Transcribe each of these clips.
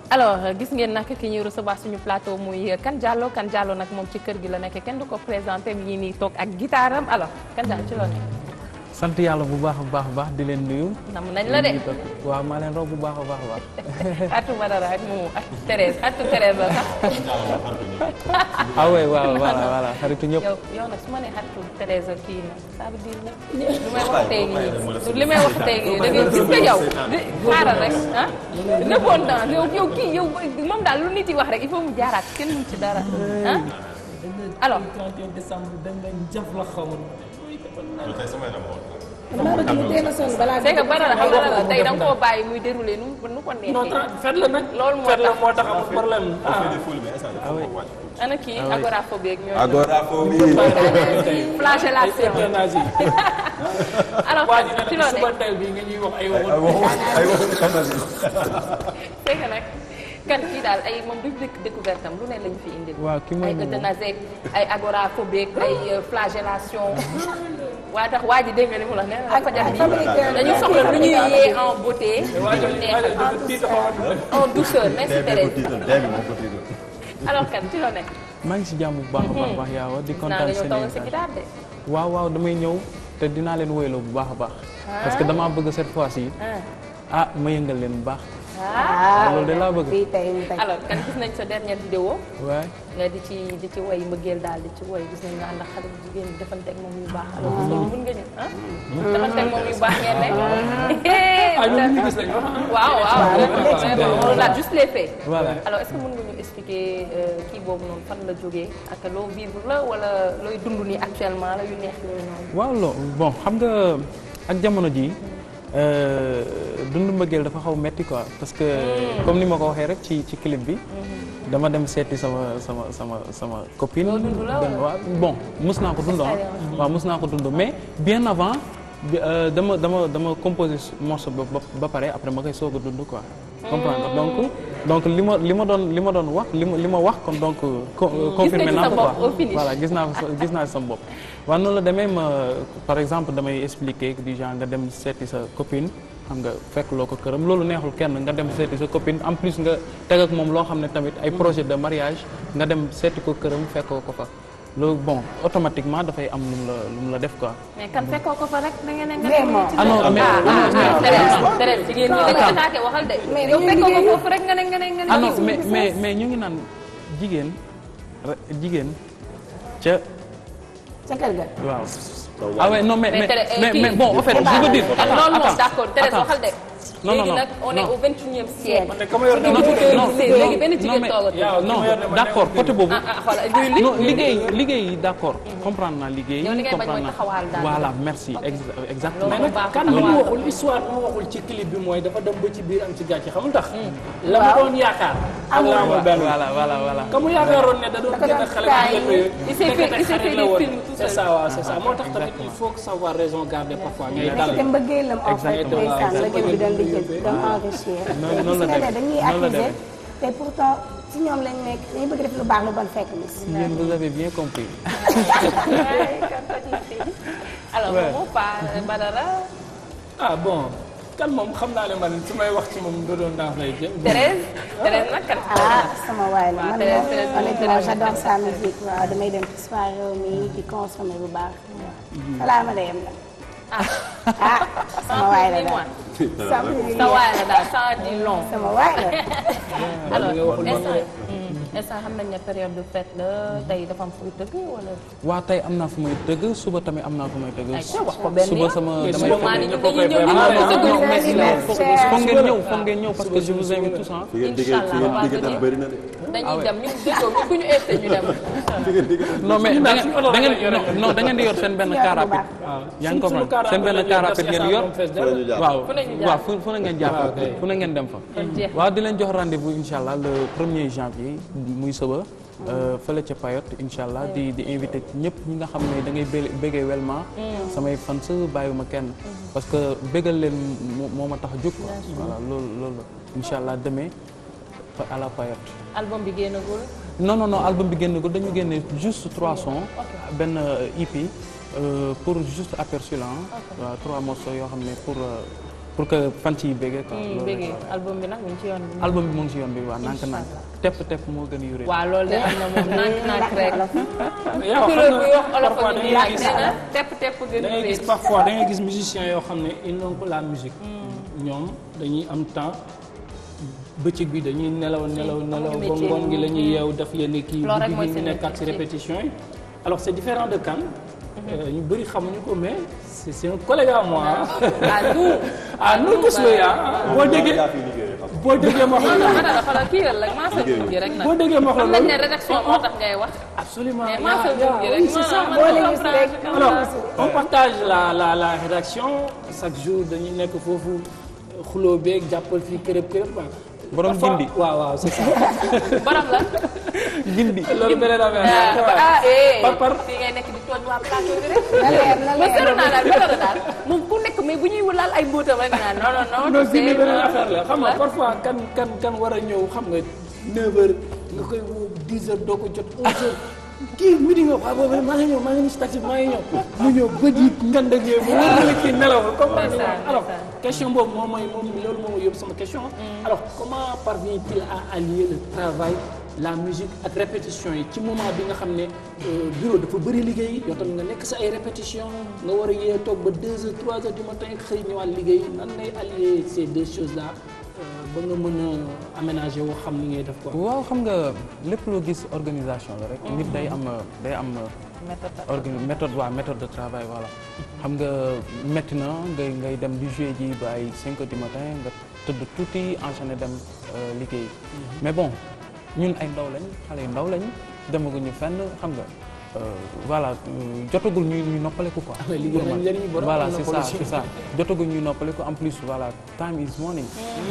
alors gis ngeen nag ki ñuy recevoir suñu plateau muy Kane Diallo Kane Diallo nag moom ci kër gi la nekk kenn du ko présenté mi ngi nii toog ak guitare am alors Kane Diallo ci loo nekk. sant yàlla bu baax a baax a baax di leen nuyu. nam nañ la de. waaw maa leen raw bu baax a baax a baax. Atou Badara ak mu ak Thérèse Atou Thérèse la sax. ah oui waaw voilà voilà xaritu ñëpp. yow yow nag su ma nee Atou Thérèse kii na ça veut dire nag lu may wax tey nii li may wax tey nii da ngay gis nga yow di xaaral rek ah. répondant yow yow kii yow moom daal lu nit yi wax rek il faut mu jaaraat kenn mu ci dara ah. alors 31 décembre dañ leen jaf la xawoon. c'est que Badara xam nga la tey da nga koo bàyyi muy déroulé nu mu nu ko neexee. non fet la nag. loolu moo fet la tax moo tax amul problème. ana kii agoraphobie ak ñooñu. agoraphobie. flagellation. euthanasie. alors waa ji ci ne loo suba nekk teel bi nga ñuy wax ay waxu. ay waxu ay waxu euthanasie. c'est que nag kan kii daal ay moom du dëkk découverte am lu ne lañ fi indil. waaw ki mooy ay euthanasie ay agoraphobie ay flagellation. waa tax waa ji dégg nga li mu la nee na dafa jar bi dañu soxla lu ñuy yee en beauté. waa ji ñu waa ji neexal dafa tiit xawoon. en douceur merci dee bi ko Thérèse. tiital dee bi moo ko tiital. alors kan ci loo nekk. maa ngi si jàmm bu baax a baax baax yaawa di naa kontaan nga ñëw seen tawal sa invitation. guitare de. waaw waaw damay ñëw te dinaa leen woyloo bu baax a baax. parce que damaa bëgg cette fois ci ah ah ma yëngal leen bu baax. ah loolu de laa bëgg. bii tey tey alors kan gis nañ sa dernière vidéo waaye nga di ci di ci woy mbëggeel daal di ci woy gis nañ nga ànd ak xale bu jigéen ñi defanteeg moom yu baax alors gis nañ mën nga ñu ah defanteeg moom yu baax ngeen nekk ah ñoom ñu gis nañu waaw waaw on a juste les faits voilà alors est-ce que mën nga ñu expliquer euh, kii boobu noonu fan la jógee ak loo vivre la wala looy dund nii actuellement la yu neex yooyu noonu waaw loo bon xam nga ak jamono ji dund mbëggeel dafa xaw metti quoi parce que comme ni ma ko waxee rek ci ci clip bi dama dem seeti sama sama sama sama copine Loo dund la benn wala? waaw bon mus naa ko dund ah waaw mus naa ko dund mais bien avant bi, euh, dama dama dama composé morceau ba ba- ba pare après ma koy soog a dund quoi comprendre nga donc donc li ma li ma doon li ma doon wax li ma li ma wax kon donc co- confirmé ci naa sa ko bopp quoi au finish. voilà gis naa ko gis naa sama bopp waaw noonu la demee ma par exemple damay expliquer du genre nga dem seeti sa copine xam nga fekk loo ko këram loolu neexul kenn nga dem seeti sa copine en plus nga teg ak moom loo xam ne tamit ay projet de mariage nga dem seeti ko këram fekkoo ko fa loolu bon automatiquement dafay am lu mu la lu mu la def quoi. mais kan fekkoo ko fa rek da ngeen ne nga Vraiment. ci ah non mais ah non, ah mais- Thérèse Thérèse jigéen ñi dañu Attends. attaqué waxal de Mais yow dañuy fekkoo ko liggéey. foofu rek nga ne nga ne nga ne ah non mais mais mais ñu ngi naan jigéen re- jigéen ca ca kër ga. waaw. ah ouais non mais Mais mais Thérèse, mais, kii- mais bon en fait je veux dire. ah non non d'accord Thérèse attends. waxal de Non, non, léegi non, nag on est non. au vingt-et-unième siècle man de ka ma yor non non léegi benn non jigéen mais toogatul Yow, non ki ma yor ne ma d'accord nekkul côté boobu. ah ah xoolal luy li non liggéey liggéey d'accord comprendre naa liggéey. Yow li ngay bañ mooy comprendre naa. taxawaal daal. voilà merci ex- exactement. Loolu baax kan li mu waxul histoire bi mu waxul ci clip bi mooy dafa dem ba ci biir am ci gàcce xamul tax. la mu doon yaakaar. ak la amul benn. voilà voilà voilà. ka mu yaakaaroon ne da doon Dafa génn doon xale taay. bu njëkk Il s'est fait- il s'est fait xarit la des woon. films tout c'est seul. ça waaw c'est ça moo tax tamit il faut que savoir raison garder parfois ngay dal. te mbëggeelam en fait Exactement. ndeysaan la jëm bi doon di jël doon enrichir. Noonu- noonu la gis nga ne demee. dañuy Noonu la accuser demee. te pourtant ci ñoom lañ nekk dañuy bëgg def lu baax lu bon fekk ni si. Yéen vous avez bien compris. alors Ouais. moom Pa Badara ah bon kan moom xam naa ne man su may wax ci moom du doon daaf lay jëm. Thérèse Thérèse nag kan ah sama waay la waaw, man Thérèse, moom Thérèse, honnêtement Thérèse, j'adore Thérèse. sa musique waaw damay dem ci soirée mi di consommer bu baax. balaa ma dem la. ah sama waay la daal. sama sa waay la daal ça dit long sama waay la. alors nga waxul instant noonu hmm, instant xam nañ ne période de fête la tey dafa am fuy tëgg wala waa tey am naa fu may tëgg suba tamit am naa fu may tëgg. ay ca wax ko benn suba yoon. sama Mais damay suba maa fekk- ni ñu ñëpp a koy dañuy ñëw préparé. ñu non, tëgg non, ñu mais messi sinon, la. foog foog ngeen ñëw foog ngeen ñëw parce que je vous invite tous ah. fi ngeen diggee fi ngeen Inch'Allah, diggee tam bëri na de. dañuy dem ñu déggoo ñu ku ñu invité ñu dem fi ngeen diggee tam non mais da ngeen suñu oto da ngeen lañ yore. non da ngeen di yor seen benn car rapide. yaa ngi Suñu- suñu comprendre seen benn car car rapide rapide ngeen yor. fa la ñu jaar. waaw Fu ne ñu jaar. waaw fu fu na ngeen jaar waaw, kay. fu na ngeen dem fa. kon jeex waaw di leen jox rendez-vous incha allah le premier janvier muy suba fële ca Payotte incha allah di di invité ñëpp ñi nga xam ne da ngay bé- béggee Welma. samay fans bàyyiwuma kenn. parce que béggal leen moo moo ma tax a jóg. voilà loolu loolu la incha allah demee fa à la Payotte. album bi génnagul non non non album bi génn ko dañu génne juste trois sons benn euh, EP euh, pour juste aperçu la ah. waaw trois morceaux yoo xam ne pour euh, pour pour que fan ciy béggee quoi. loolu rek bëggee album bi nag mu ngi ci yoon bi. album bi mu ngi si yoon bi waaw nànk nànk tepp tepp moo gën a yuré. waaw loolu de am na moom nànk nànk rek. yow kuréel xam buy wax nga olof parfois ak da ñuy ngay laaj gis nee na tepp tepp gën da a ngay gis réer. parfois da ngay gis musiciens yoo xam ne ils n'ont que la musique ñoom dañuy am temps bëccëg bi dañuy nelaw nelaw nelaw ba métier. ngoon gi la ñuy yeew def yenn kii Loolu rek mooy guddi gi seen ñu nekkaat ci métier. répétition yi alors c'est différent de Kane Euh, ñu bëri xamuñu ko mais c'est c'est un collègue à moi ah nous. ah nous tous les ah boo déggee yaa fi liggéeyee xam boo déggee ma wax non la non Mada dafa la kii la rek maa sa tur gi rek nag. boo déggee ma wax la xam nañ ne loolu rédaction moo tax ngay wax. absolument mais yaa- maa sa tur gi yaa- rek. oui, c'est ça man boo man leen gis comprendre rek. que- alors on partage la la la rédaction chaque jour dañuy nekk foofu xuloo beeg jàppal fii kërëb kërëb waaw. Borom Parfois- gindi. waaw waaw c'est ça. borom la. gindi. loolu beneen affaire la. ah eh. par par fii ngay nekk di tooñ waa plateau bi rek. na leer na ma seetlu leer naa daal Mada daal moom ku nekk mais bu ñuy laal ay mbóotam rek naan non non non. non tu gindi sais, beneen non. affaire la xam nga parfois kan kan kan war a ñëw xam nga 9h nga koy woo 10h doo ko jot 11h kii midi nga waaw boobu maa ngi ñëw maa ngi nii si taxi bi maa ngi ñëw mu ñëw bët yi ngand ak yooyu mu wóor na la kii nelawul comprendre nga Ndeysaan, alors ndeysaan. question boobu moom mooy moom loolu moo ma yóbbu sama question alors comment parvient-il à allier le travail la musique ak répétition yi ci moment bi nga xam ne euh, bureau dafa bëri liggéey yow tamit nga nekk sa ay répétition nga war a yee toog ba 2 heures 3 heures du matin xëy ñëwaat liggéey nan ngay allier ces deux choses là ba nga mën a aménager woo xam ni ngay def quoi. waaw xam nga lépp loo gis organisation la rek. nit day am day am. organ méthode waaw méthode de travail voilà. xam nga métti na ngay ngay dem di jouer ji ba ay 5 heures du matin nga tëdd tuuti enchaîner dem euh, liggéey. mais bon ñun ay ndaw lañ xale yu ndaw lañ demaguñu fenn xam nga euh, voilà euh, jotagul ñuy ñuy noppaleku quoi. mais liggéey nañ njëriñ borom voilà am na c'est ça politique. c'est ça jotagul ñuy noppaleku en plus voilà time is money.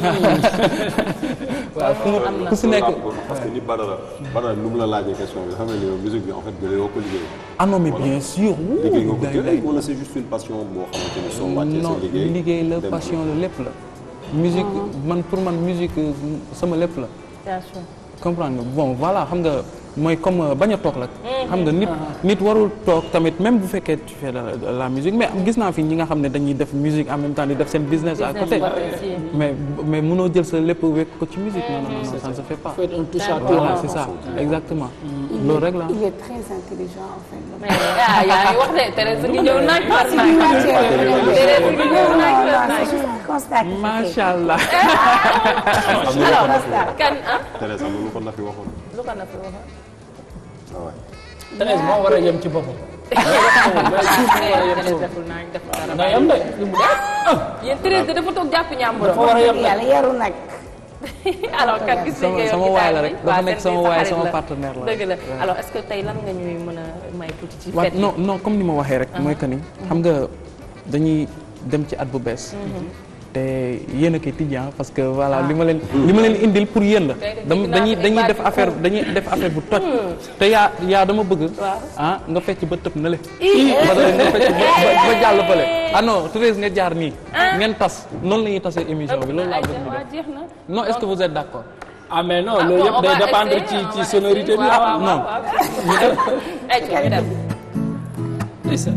waaw fu mu ku si nekk. parce que ni Badara Badara nu mu la laajee question bi xam nga ni yow musique bi en fait jëlee woo ko liggéey. ah non mais bien sûr. liggéey nga ko day- jëlee day- wala c'est juste une passion boo xamante ni soo wàccee non sa liggéey. liggéey la dem passion la lépp la. musique man pour man musique euh, sama lépp la. Bien sûr. comprendre nga bon voilà xam nga mooy comme euh, bañ a toog la. xam nga nit nit warul toog tamit même bu fekkee tu fais de la, de la musique mais gis naa fi ñi nga xam ne dañuy def musique en même temps di def seen business à côté. mais mais mënoo jël sa lépp wekk ko ci musique non non non ça ne se fait pas. faut être un touche à tout. voilà c'est ça exactement. loolu rek la. il est très intelligent en fait. mais ah yaa ngi wax de Thérèse ngi ñëw naaj par naaj. Thérèse ngi ñëw naaj par naaj. constat macha allah. alors kan ah. Thérèse am na lu ko Nafi waxoon. lu ko na fi wax. waaw waay. Thérèse moo war a yem ci boppam. Thérèse deful naaj deful dara. nga yem de. yéen Thérèse de dafa toog jàpp ñàmburam. dafa war a yem de. yàlla yaru nag. alors kan gis nañ sama ko yow sama ci waay la taal rek bi. dafa waaw nekk seen sama biir waay xarit sama la. partenaire la. dëgg la Ouais. alors est-ce que tey lan nga ñuy mën a may tuuti ci waaw fête yi. non non comme ni ma waxee rek mooy que ni xam nga dañuy dem ci at bu bees te yéen a koy tijji ah parce que voilà li ma leen li ma leen indil pour yéen la Tey de dama dégg naa dañuy ko dañuy ay def baat yu affaire dañuy def affaire bu toj te yaa yaa dama bëgg Waaw. ah nga fecc ba tëb na le ba dara nga fecc ba ba- ba jàll fële ah non Thérèse nga jaar nii ngeen tas noonu la ñuy tasee émission bi loolu laa bëgg ñu waaw def jeex na. non est-ce que vous êtes d'accord ah mais non Ah, loolu bon, yëpp on day va dépendre essayer, ci on ci va sonorité bi essayer. ah. waaw non. waaw waaw. ay ca ñu dem. Ndeysaan.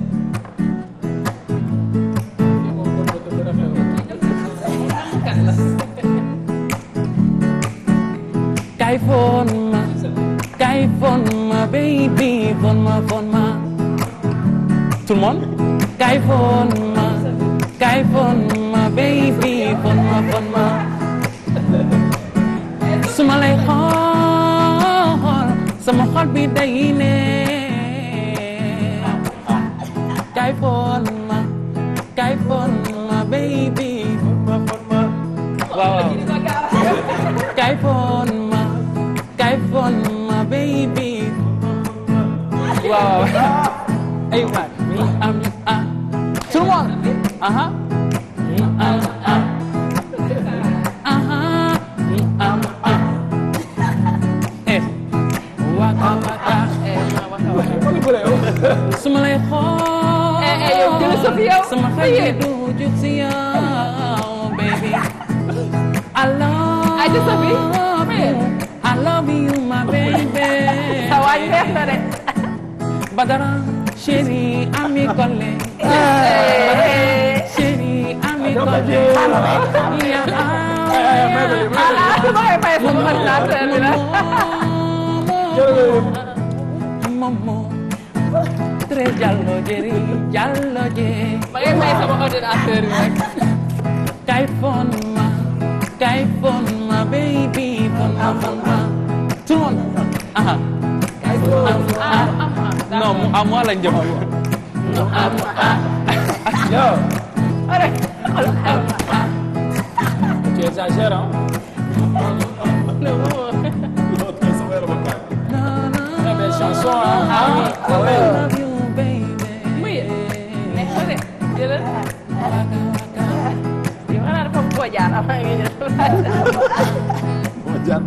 Kay phone ma kay phone ma baby phone ma phone ma tout le monde kay phone ma kay phone ma baby phone ma phone ma su ma lay xool sama xol bi day ne kay phone ma kay phone ma baby phone ma phone ma waaw waaw kay phone ma kay phone ma baby waaw ay waay mi am ah tout le monde aha mi am ah aha mi am ah eh waka waka su ma lay xool Eh, eh, yow jël sa fi yow. sama xel mi du jug si yow baby I love Ay, jël sa fi. you I love you my baby sa waay neex na de. Badara chéri ami collé Badara chéri ami collé momo tre jallo jeri jallo je ma ngay may sama ordinateur bi rek. kay fon ma kay fon ma baby fon ma fon ma tout le monde aha ah am ah. non mu à moi lañ jëm Yo. Tu exagères, hein? Très belle chanson, hein? Ah ouais. love you baby muy neex na de jëlal. yow xanaa dafa boo jaar avant nga jël. moo jàdd.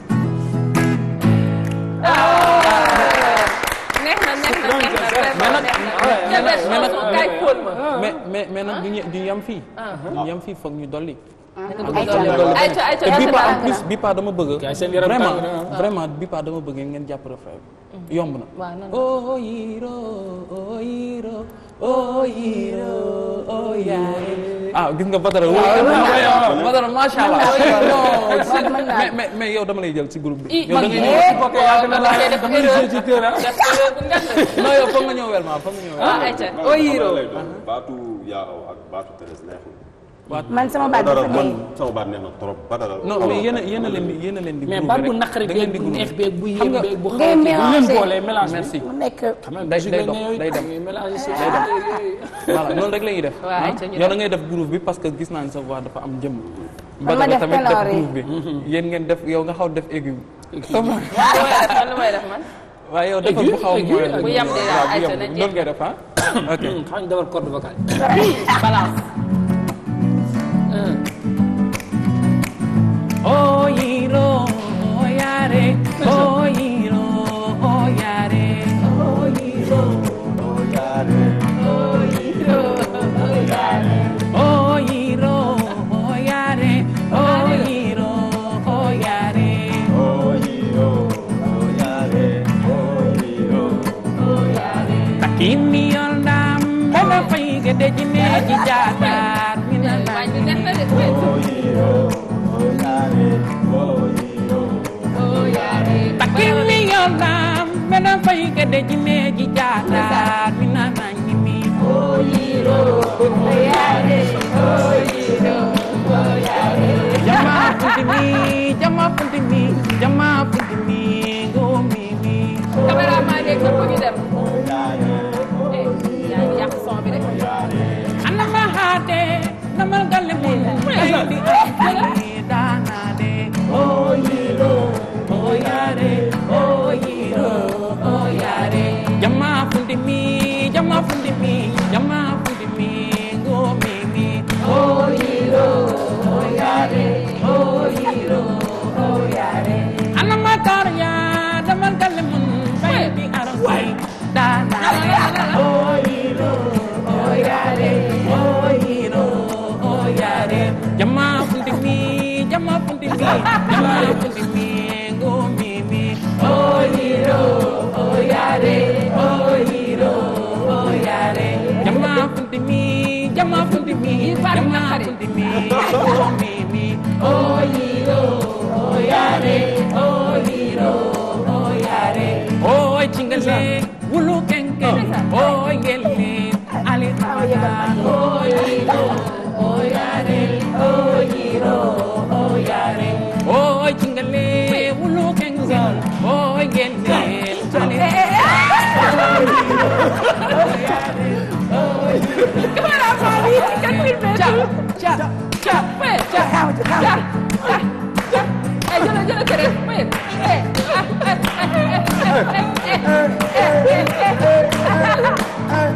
neex na neex na neex na vraiment neex na. mais nag- jël mais nag- chanson kay fóon ma. mais mais mais nag du ñu du ñu yem fii du ñu yem fii foog ñu dolli ayca ayca te bii pa en ayca plus bii pa dama bëgg Gars yi seen yaram vraiment tàng na, vraiment bii pa dama bëgg ngeen jàpp refrain bi yomb na waaw non oh yiro oh yiro oh yiro oh yaay ah gis nga Badara wóor Badara macha allah non mais mais mais yow dama lay jël ci groupe bi yow da ngay ñëw Ok, yàgg na laa def damay erreur jouer ci terrain. def erreur bu ngand. non yow foog nga ñëw wel ma foog nga ñëw wel ah ayca oh yiro lay doon baatu yaa aw ak baatu Thérèse neexul. man sama baat Badara dafa man dee. sama baat neex na trop Badara. non mais yéen a yéen a leen di yéen a leen di mais groove baat bu rek. naqari da ngeen beeg di bu groove. neex beeg bu Xam yéem nga- beeg bu ngay xaw a kii bu leen mélanger. boole mélange bi. merci mu nekk Quand même, Day- musique day la dox, ne day dem. yooyu mélanger si Day dem. voilà noonu rek la ñuy def. waaw ah. ayca ñu yow da dem. ngay def groove bi parce que gis naa ne sa voix dafa am jëmm. ma Badara def tamit def ténor yi. groove bi. yéen ngeen def yow nga xaw def aigu bi. lu may def man lu may def man. waaye yow defal bu xaw a Aigu, moyen aigu. Bu yem de waaw bu ayca yem na noonu ngay def ah. ok xam nga defar corde vocale. balance. oh yiro oh yare oh yiro oh yare oh yiro oh yare oh yiro oh yare oh yiro oh yare oh yiro oh yare takimi yoldam bana fay gede jine ji jatar minana waaye ñu neex na de. oh yaare. takimi yoldam bana fay gede jine ji jatar minana nyimi jama puntimi jama puntimi jama puntimi go mimi caméraman yeeg ñëpp a ngi dem. eh yaa ngi yàq son bi de. anama hade namal galle mun aydi aydi danade oh yiro oh yare oh yiro oh yare jama puntimi jama puntimi jama puntimi go mimi oh yiro oh yare oh yiro oh yare anama tarya namal galle mun aydi arwai danade oh yiro oh yare oh yiro oh yare jama puntimi jama puntimi jama puntimi go mimi oh yiro oh yare oh yiro oh yare jama puntimi jama puntimi jama puntimi go mimi oh yiro oh yare oh yiro oh yare oh chingale wulu kenke oh ngelle ali oh yiro oh yare oh yiro oh yare oh chingale wulu kenke oh ngelle ali ca ca ca fay ca xaw ci xaw ca ci. ca ca. eh jëla jëla kere fay. eh ah eh eh eh eh eh eh eh.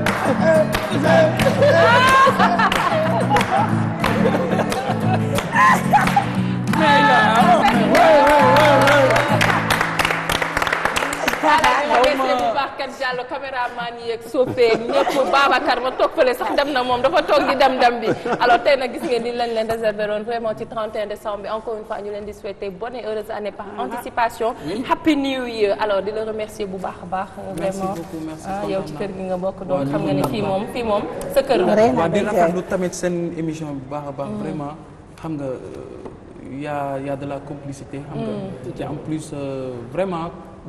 Boubacar Diallo caméraman yeeg soppee ñëpp Babacar ma toog fële sax dem na moom dafa toog di dem dem bi alors tey nag gis ngeen ni lañ leen réservé woon vraiment ci 31 décembre bi encore une fois ñu leen di souhaiter bonne et heureuse année par anticipation happy new year alors di la remercier bu baax a baax vraiment beaucoup, merci, ah yow ci kontaan kër gi nga bokk donc Waaw, xam nga ñu ni ngi fii baax. moom fii moom sa kër la Rey na waaw di day rafetlu tamit seen émission bu baax a baax vraiment xam nga euh, y a y a de la complicité xam nga te en plus euh, vraiment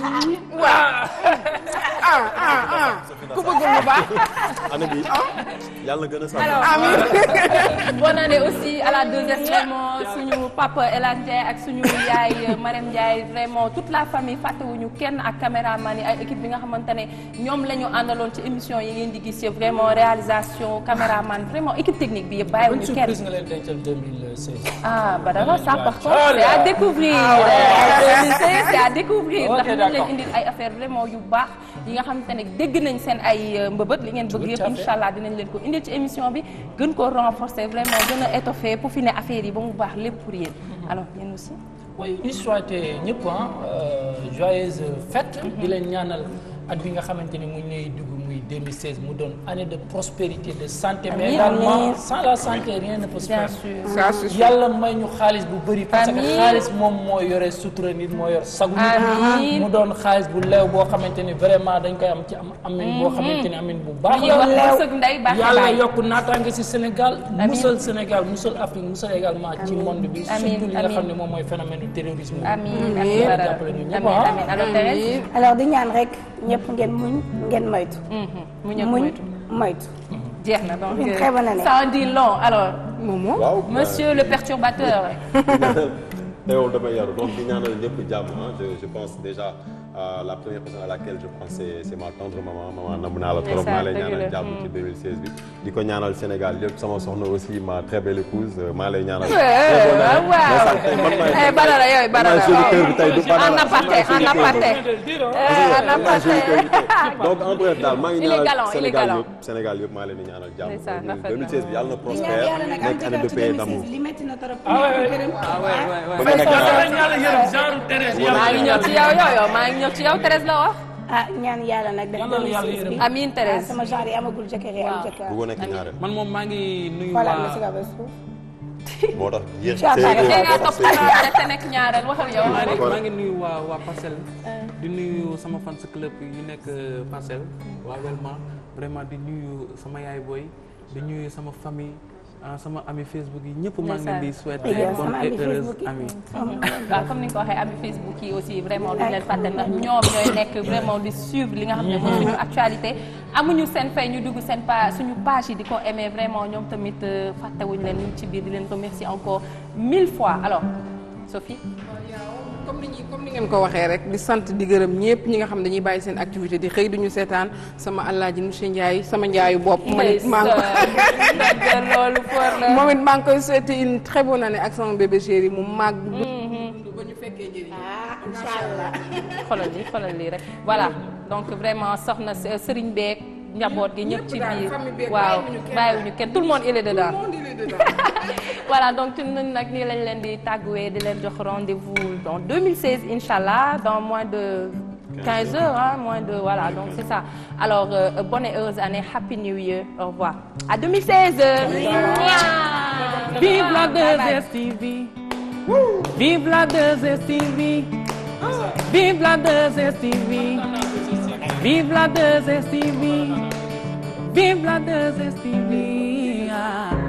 ah ah ah ku bëgg lu baax. année bi yàlla gën a sax. bonne année aussi à la 2S vraiment suñu papa El Hadj Ndiaye ak suñu yaay Marème Ndiaye vraiment toute la famille fàttewuñu kenn ak caméraman yi ay équipe bi nga xamante ne ñoom la ñu àndaloon ci émission yi ngeen di gis yëpp vraiment réalisation caméraman vraiment équipe technique bi yëpp bonne bàyyiwuñu kenn. surprise nga leen dencal 2016. ah Badara ça par contre Oh c'est à là. découvrir c'est à découvrir Ok, ndax ñu leen d'accord. indil ay affaire vraiment yu baax yi nga xamante ne dégg nañ seen ay euh, mbëbët li ngeen bëgg Tout yëpp à fait. incha allah dinañ leen ko indil ci émission bi gën ko renforcer vraiment gën a étoffer pour fi ne affaire yi ba mu baax lépp pour yéen alors yéen aussi oui ñu souhaité ñëpp ah joyeuse fête. di leen ñaanal at bi nga xamante ni mu ngi lay dugg muy 2016 mu doon année de prospérité de santé. mais Amiin, également amiin. sans la santé rien ne peut se bien faire. sûr ça c'est sûr. yàlla may ñu xaalis bu bëri. parce que Amiin. xaalis moom moo yore sutura nit moo yor sagu nit. Amiin. mu doon xaalis bu leew boo xamante ni vraiment dañ koy am ci am amin boo xamante ni amin bu baax ñuy la. wax wërsëg ndey baax yàlla baay yokk naataange ci Sénégal. Amiin. musal Sénégal musal Afrique musal également ci monde bi. Amiin, surtout li nga xam amiin. ne moom mooy phénomène du terrorisme. amiin Amiin. amiin Badara Jàppale ñu ñëpp, amiin ah. amiin alors Thérèse alors di ñaan rek ñëpp ngeen muñ ngeen moytu. mu ñëw muñ moytu moytu. jeex na donc Une très bonne année. ça en dit long alors Momo. waaw monsieur le perturbateur teewul damay yaru donc di ñaanal ñëpp jàmm ah je je pense déjà euh, la première personne à laquelle je pense c'est c'est ma tendre maman maman namm naa la trop Ndeysaan, maa lay dëgg ñaanal la. jàmm ci 2016 bi di ko ñaanal Sénégal yëpp sama soxna aussi ma très belle épouse euh, maa lay ñaanal waaw waaw eh Badara yooyu Badara géniteur bi tey du en aparté en aparté en aparté donc en bref daal maa ngi Il est ñaanal galant, il est Sénégal galant. yëpp Sénégal yëpp maa leen di ñaanal jàmm Ndeysaan, rafet na. 2016 bi yàlla na di ñaan prospère yàlla nag am nekk année de jëkkër ci paix 2016 d'amour li metti na trop. Ah ouais, ouais. Gërëm. Ah ouais, ouais, ouais. ba nga nekk ñaar yàlla yërëm genre Thérèse maa ngi ñëw ci yow yooyu maa ngi ñëw ci yow Thérèse la wax ah ñaan yàlla nag def Yàlla na yàlla 2016 bi. yërëm. amiin ah Thérèse sama genre yi amagul jëkkër yi am jëkkër. bu ko nekk ñaareel man moom maa ngi nuyu xoolaat ma si waa kaw ba suuf. moo tax yéen Ci affaire tey yi. nga topp xanaa rek te nekk ñaareel waxal yow maa ngi maa ngi nuyu waa waa Parcelles di nuyu sama fans club yi nekk Parcelles waa Welma vraiment di nuyu sama yaay booy di nuyu sama famille ah sama ami Facebook yi ñëpp maa ngi leen di souhaiter Ndeysaan. bonne Sama ami et heureuse Facebook yi. ami waaw comme ni nga ko waxee ami Facebook yi aussi vraiment duñ leen fàtte ndax ñoom ñooy nekk vraiment di suivre li nga xam ne mooy suñu actualité amuñu seen fay ñu dugg seen page suñu page yi di ko aimer vraiment ñoom tamit euh, fàttewuñ leen ñu ngi ci biir di leen remercier encore mille fois alors Sophie comme ni ñuy comme ni ngeen ko waxee rek di sant di gërëm ñëpp ñi nga xam dañuy bàyyi seen activité di xëy duñu seetaan sama alaaji monsieur Ndiaye sama njaayu bopp. man it maa ngi ndeysaan loolu for la moom it maa ngi koy souhaiter une très bonne année ak sama bébé chéri mu màgg. dund ba ñu fekkee njëriñ. ah incha allah. xoolal lii xoolal lii rek voilà donc vraiment soxna S- Serigne beeg njaboot gi ñëpp ci daal, biir famille beeg waaw bàyyiwuñu kenn. bàyyiwuñu kenn tout le monde il est dedans Tout le monde, il est dedans. voilà donc ci ñun nag nii lañ leen di tàgguwee di leen jox rendez-vous dans 2016 inch'Allah dans moins de 15 heures hein, moins de voilà donc c'est ça alors euh, bonne et heureuse année happy new year au revoir à 2016 Vive la 2STV Vive la 2STV Vive la 2STV Vive la 2STV Vive la 2STV ah.